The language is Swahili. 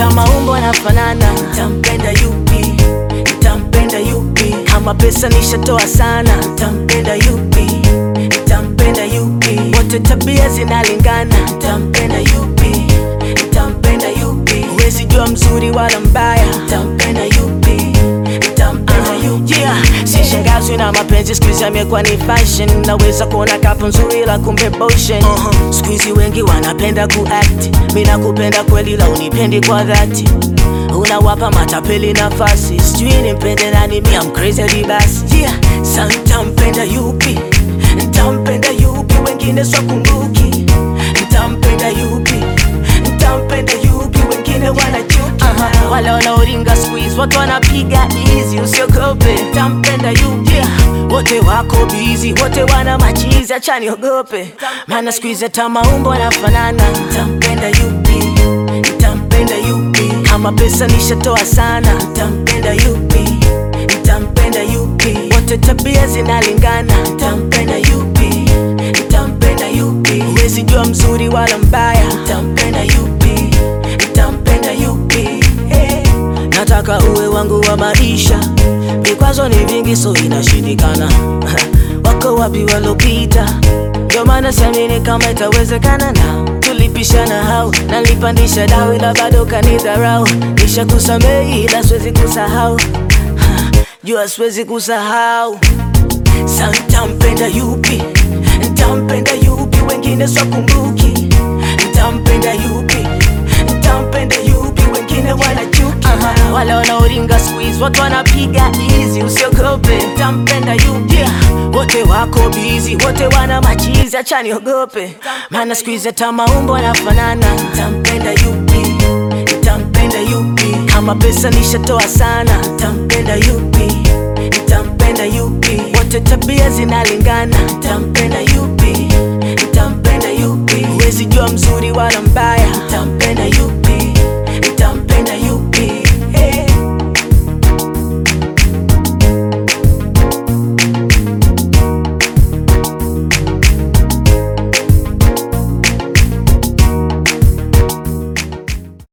hata maumbo yanafanana. Ntampenda yupi? Ntampenda yupi? Kama pesa nishatoa sana. Ntampenda yupi? Ntampenda yupi? Wote tabia zinalingana. Ntampenda yupi? Ntampenda yupi? Huwezi jua mzuri wala mbaya. Ntampenda yupi? Ntampenda yupi? Yeah, sishangazwi na mapenzi siku hizi amekuwa ni fashion. Naweza kuona kapu nzuri la kumbe potion. Siku hizi wengi wanapenda kuact, mi nakupenda kweli la unipendi kwa dhati unawapa matapeli nafasi, sijui nimpende nani, mi am crazy hadi basi. Yeah, sa ntampenda yupi? Ntampenda yupi? Wengine swakumbuki. Ntampenda yupi? Ntampenda yupi? Wengine wanachuki. Aha, wale wanaoringa squeeze, watu wanapiga easy, usiogope. Ntampenda yupi? Yeah, wote wako busy, wote wana machizi, acha niogope, maana squeeze hata maumbo yanafanana. Ntampenda yupi? Ntampenda yupi? Kama pesa nishatoa sana. Ntampenda yupi? Ntampenda yupi? Wote tabia zinalingana. Ntampenda yupi? Ntampenda yupi? Huwezi jua mzuri wala mbaya. Ntampenda yupi? Ntampenda yupi? Hey. Nataka uwe wangu wa maisha, vikwazo ni vingi, so inashindikana. Wako wapi walopita? Ndio maana siamini kama itawezekana na tulipishana hau nalipandisha dawa ila bado kanidharau. Nisha kusamehi ila siwezi kusahau, Ha, jua siwezi kusahau. Sa ntampenda yupi? Ntampenda yupi? Wengine swakumbuki. Ntampenda yupi? Ntampenda yupi? Wengine wanachuki. Aha, wale wanaoringa squeeze, watu wanapiga easy, usiogope. Ntampenda yupi? Yeah, wote wako busy, wote wana machizi, acha niogope, maana squeeze hata maumbo yanafanana. Ntampenda yupi? Ntampenda yupi? Kama pesa nishatoa sana. Ntampenda yupi? Ntampenda yupi? Wote tabia zinalingana. Ntampenda yupi? Ntampenda yupi? Huwezi jua mzuri wala mbaya.